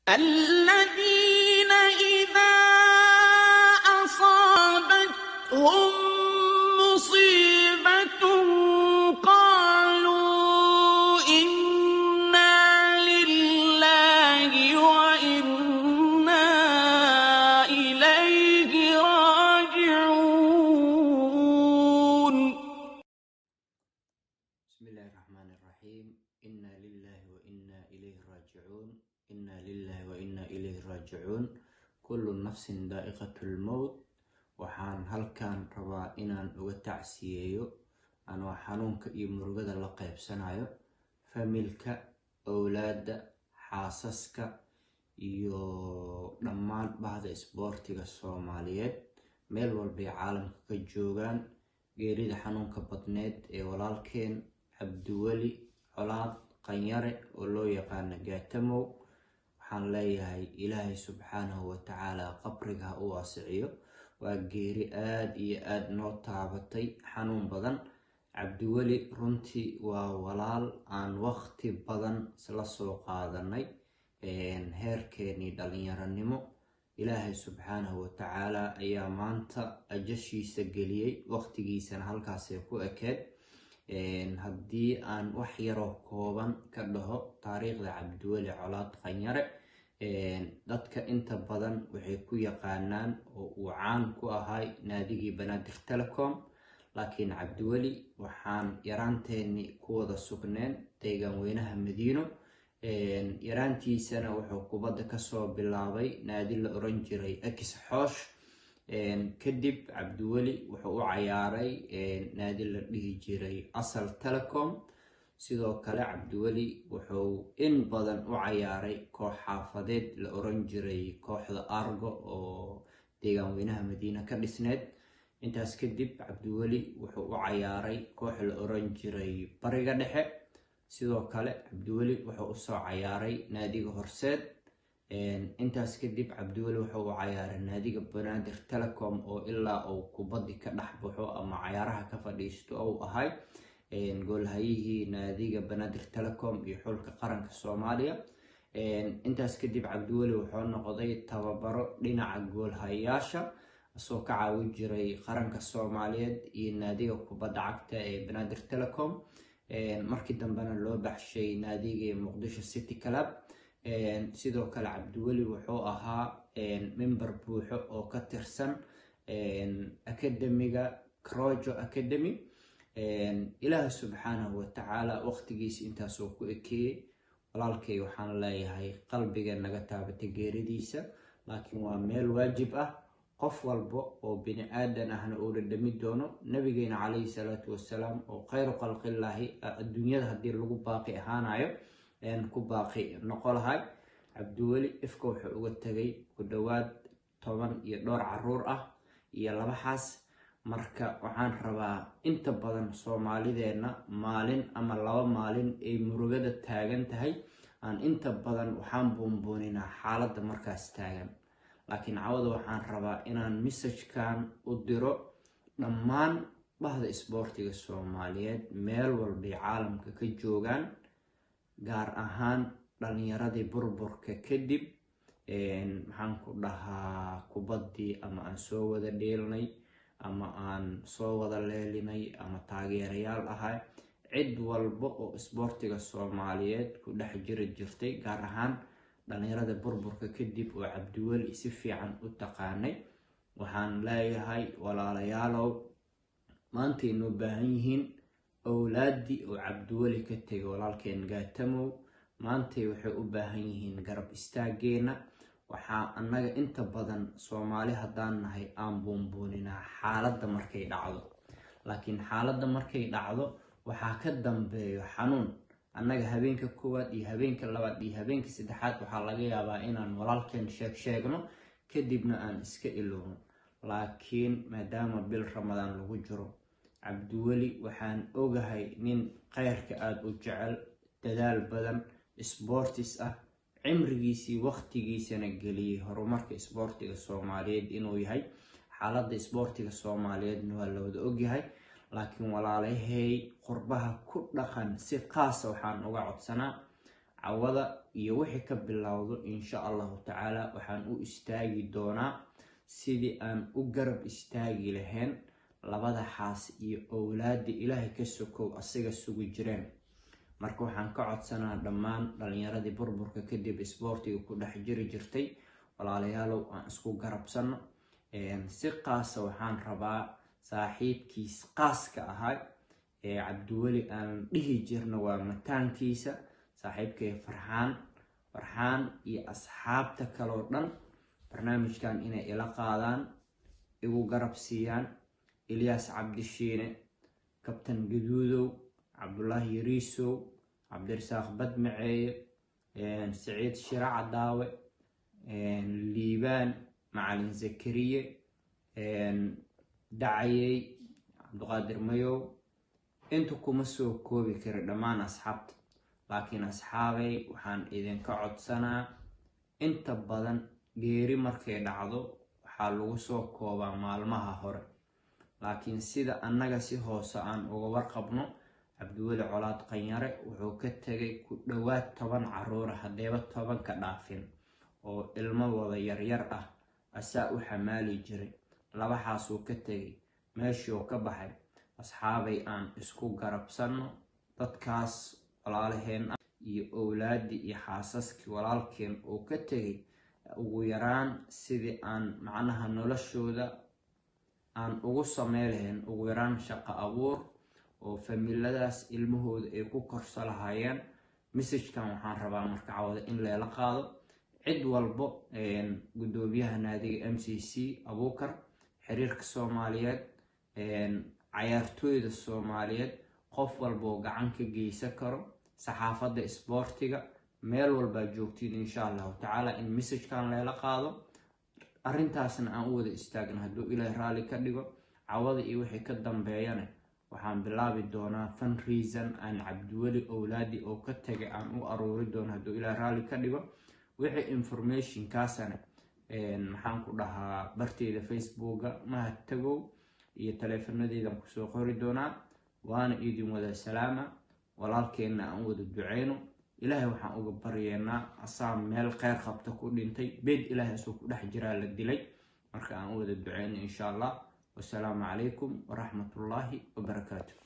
الذين إذا أصابتهم مصيبة قالوا إنا لله وإنا إليه راجعون بسم الله الرحمن الرحيم إنا لله وإنا إليه راجعون إنا لله وإنا إليه راجعون كل نفس ذائقة الموت waxaan halkan rabaa inaan uga tacsiyeeyo anoo xanuunka iyo murugada la qaybsanayo familka owlaadda xaasaska iyo dhammaan bahda isboortiga soomaaliyeed meel walbay caalamka ka joogaan geerida xanuunka badneed ee walaalkeen cabdiweli colaad qanyare oo loo yaqaano gaatamow waxaan leeyahay ilaahay subxaanahu watacaala qabriga ha u waasiciyo waa geeri aada iyo aada noo taabatay xanuun badan cabdiweli runtii waa walaal aan waqti badan isla soo qaadanay heerkeenii dhalinyaronimo ilaahay subxaanahu watacaala ayaa maanta ajashiisa geliyey waqtigiisana halkaasay ku ekeed haddii aan wax yaroo kooban ka dhaho taariikhda cabdiweli colaad qanyare dadka inta badan waxay ku yaqaanaan oo uu caan ku ahay naadigii banaadir telecom laakiin cabdiweli waxaan yaraanteenii ku wada sugneen deegaan weynaha madiino yaraantiisana wuxuu kubadda kasoo bilaabay naadi la oran jiray ex xoosh kadib cabdiweli wuxuu u cayaaray naadi la dhihi jiray asal telecom sidoo kale cabdiweli wuxuu in badan u cayaaray koox xaafadeed la oran jiray kooxda argo oo deegaan weynaha madiina ka dhisneed intaas kadib cabdiweli wuxuu u cayaaray koox la oran jiray bariga dhexe sidoo kale cabdiweli wuxuu usoo cayaaray naadiga horseed intaas kadib cabdiweli wuxuu u cayaaray naadiga banaadir telecom oo ilaa uu kubaddi ka dhex baxo ama cayaaraha ka fadhiisto ou ahay goolhayihii naadiga banaadir telecom iyo xulka qaranka soomaaliya intaas kadib cabdiweli wuxuu noqday tababaro dhinaca goolhayayaasha isoo ka caawin jiray qaranka soomaaliyeed iyo naadiga kubadda cagta ee banaadir telecom markii dambena loo baxshay naadigii muqdisho city club sidoo kale cabdiweli wuxuu ahaa member buuxo oo ka tirsan academiga crojo academy ilaaha subxaanahu watacaala waqtigiisa intaasoo ku ekeeyey walaalkay waxaan leeyahay qalbiga naga taabatay geeridiisa laakiin waa meel waajib ah qof walba oo bini aadan ahna uu dhadhami doono nabigeena calayhi salaatu wasalaam oo khayru khalqillaahi adduunyada haddii lagu baaqi ahaanayo ku baaqi noqo lahay cabdiweli ifka wuxuu uga tegay ku dhowaad toban iyo dhowr caruur ah iyo laba xaas marka waxaan rabaa inta badan soomaalideenna maalin ama laba maalin ay murugada taagan tahay aan inta badan waxaan buunbuuninaa xaaladda markaas taagan laakiin cawada waxaan rabaa inaan messajkan u diro dhammaan bahda isboortiga soomaaliyeed meel walbay caalamka ka joogaan gaar ahaan dhalinyaradii burburka kadib maxaan ku dhahaa kubaddii ama aan soo wada dheelnay ama aan soo wada leelinay ama taageerayaal ahay cid walba oo isboortiga soomaaliyeed ku dhex jiri jirtay gaar ahaan dhalinyarada burburka kadib oo cabdiweli si fiican u taqaanay waxaan leeyahay walaalayaalow maantay noo baahan yihiin owlaaddii oo cabdiweli ka tegay walaalkeen gaatamow maantay waxay u baahan yihiin garab istaageenna waxaa annaga inta badan soomaali haddaan nahay aan buunbuuninaa xaaladda markay dhacdo laakiin xaaladda markay dhacdo waxaa ka dambeeyo xanuun annaga habeenka koowaad iyo habeenka labaad iyo habeenka saddexaad waxaa laga yaabaa inaan walaalkeen sheeg sheegno kadibna aan iska ilowno laakiin maadaama bil ramadaan lagu jiro cabdiweli waxaan ogahay nin kheyrka aada u jecel dadaal badan sboortis ah cimrigiisii waqtigiisana geliyey horumarka isboortiga soomaaliyeed inuu yahay xaaladda isboortiga soomaaliyeedna waa la wada ogyahay laakiin walaalahay qurbaha ku dhaqan si qaasa waxaan uga codsanaa cawada iyo wixii ka bilowdo insha allahu tacaala waxaan u istaagi doonaa sidii aan u garab istaagi lahayn labada xaas iyo owlaada ilaahay ka sokow asiga sugi jireen marka waxaan ka codsanaa dhammaan dhalinyaradii burburka kadib isboortiga ku dhex jiri jirtay walaalayaalow aan isku garabsano si qaasa waxaan rabaa saaxiibkiis qaaska ahaa ee cabdiweli aan dhihi jirno waa mataankiisa saaxiibkay farxaan farxaan iyo asxaabta kaloo dhan barnaamijkan inay ila qaadaan igu garab siiyaan ilyaas cabdishiine kabtan gaduudow cabdulaahi yariisow cabdirasaaq badmaceeye saciid shira cadaawe liibaan macalin zakariye dacayey cabdiqaadir mayow inta kuma soo koobi kara dhammaan asxaabta laakiin asxaabay waxaan idinka codsanaa inta badan geeri markay dhacdo waxaa lagu soo koobaa maalmaha hore laakiin sida annaga si hoose aan uga warqabno cabdiweli colaad qanyare wuxuu ka tegay ku dhowaad toban caruura haddeeba toban ka dhaafin oo ilmo wada yaryar ah asaa u xamaali jiray labaxaasuu ka tegay meeshuu ka baxay asxaabay aan isku garabsanno dadkaas walaalaheen ah iyo owlaadii iyo xaasaskii walaalkeen uu ka tegay ugu yaraan sidii aan macnaha noloshooda aan ugu samey lahayn ugu yaraan shaqo abuur oo familadaas ilmahooda ay ku korso lahaayeen messajkan waxaan rabaa marka cawada in leela qaado cid walbo guddoomiyaha naadiga m c c abuukar xiriirka soomaaliyeed cayaartooyda soomaaliyeed qof walboo gacan ka geysan karo saxaafadda isboortiga meel walbaa joogtiin insha allahu tacaala in messajkan leela qaado arrintaasna aan u wada istaagna hadduu ilaahay raalli ka dhigo cawada iyo wixii ka dambeeyana waxaan bilaabi doonaa fun reason aan cabdiweli owlaadii oo ka tagay aan u aruuri doono hadduu ilaahay raalli ka dhigo wixii informationkaasana maxaan ku dhahaa barteyda facebooka mahad tagow iyo taleefanadeydan kusoo qori doonaa waana idin wada salaama walaalkeenna aan wada duceyno ilaahay waxaan uga baryeennaa asaa meel kheyr qabta ku dhintay beed ilaahay asoo ku dhex jiraa la dilay marka aan u wada duceyno insha allah wasalaamu calaykum waraxmatullaahi wabarakaatu